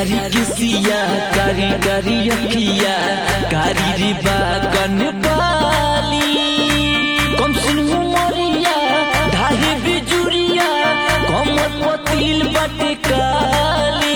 कारी किसिया कारी कारी अखिया कारी रिबा कन बाली कम सुनू मोरिया ढाहे बिजुरिया कमर पतिल बटे काली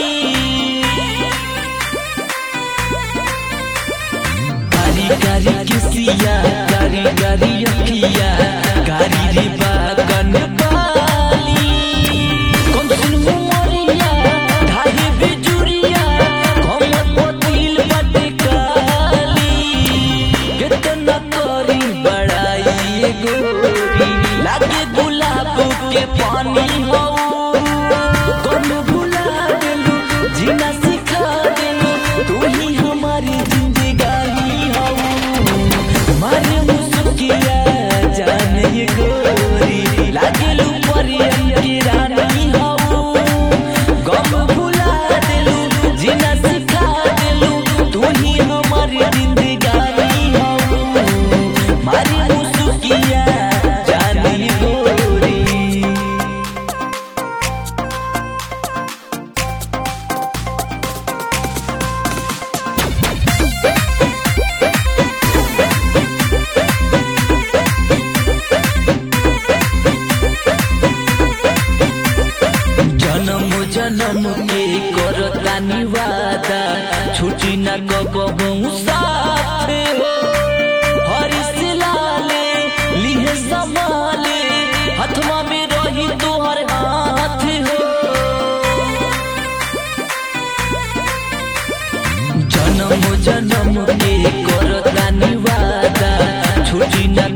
कारी कारी किसिया कारी कारी अखिया कारी रिबा कन बाली कम सुनू मोरिया ढाहे बिजुरिया कमर पतिल बटे काली कितना करी बड़ाई गोरी लागे गुलाब के पानी हो कौन भुला देलू जीना सिखा देलू तू ही हमारी जिंदगानी हो मारे मुस्किया जाने ये गोरी लागे लू परियन की रानी हो गम भुला देलू जीना सिखा देलू तू ही हमारी जिंदगानी हो मारी मुस्किया जानी गोरी जन्म जन्म के करतानी वादा छुटी न कबहू साथ हो हरिश लाले लिहे संभाले हथवा में रही तोहर हाथ हो जन्म जन्म के करतानी वादा छुटी न